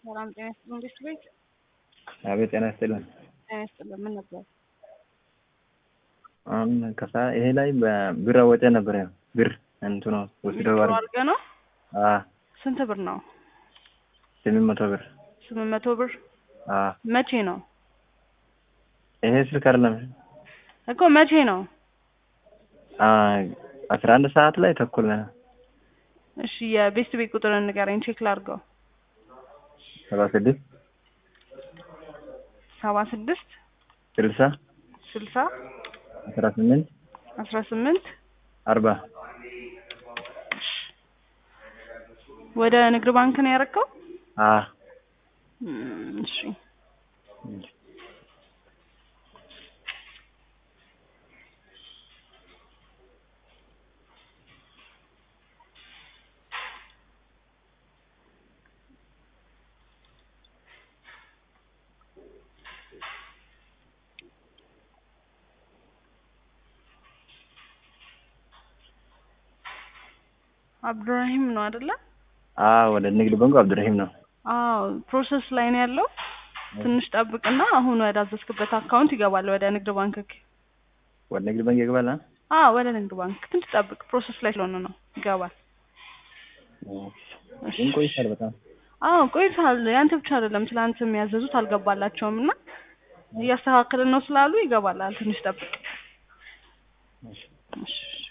ሰላም ጤና ይስጥልን እንዴት ቤት አቤት ጤና ይስጥልን። ጤና ይስጥልን ምን ነበር? አሁን ከሳ ይሄ ላይ በብር አወጣ ነበር ያው ብር እንትኑ ወስደው ዊዝድሮ አድርገህ ነው? አ ስንት ብር ነው? ስምንት መቶ ብር ስምንት መቶ ብር አ መቼ ነው ይሄ ስልክ አይደለም እኮ መቼ ነው? አ አስራ አንድ ሰዓት ላይ ተኩል ነው እሺ የቤስት ቤት ቁጥር ንገረኝ ቼክ ላድርገው። ሰባ ስድስት ሰባ ስድስት ስልሳ ስልሳ አስራ ስምንት አስራ ስምንት አርባ ወደ ንግድ ባንክ ነው ያደረከው? አ እም፣ እሺ አብዱራሂም ነው አይደለ? አ ወደ ንግድ ባንኩ አብዱራሂም ነው። አዎ ፕሮሰስ ላይ ነው ያለው። ትንሽ ጠብቅና አሁን ወደ አዘዝክበት አካውንት ይገባል ወደ ንግድ ባንክ። ወደ ንግድ ባንክ ይገባል። አ አዎ ወደ ንግድ ባንክ ትንሽ ጠብቅ፣ ፕሮሰስ ላይ ስለሆነ ነው ይገባል። ግን ቆይቷል በጣም አዎ ቆይቷል። ያንተ ብቻ አይደለም ትላንት የሚያዘዙት አልገባላቸውም እና እያስተካከልን ነው ስላሉ ይገባላል። ትንሽ ጠብቅ። እሺ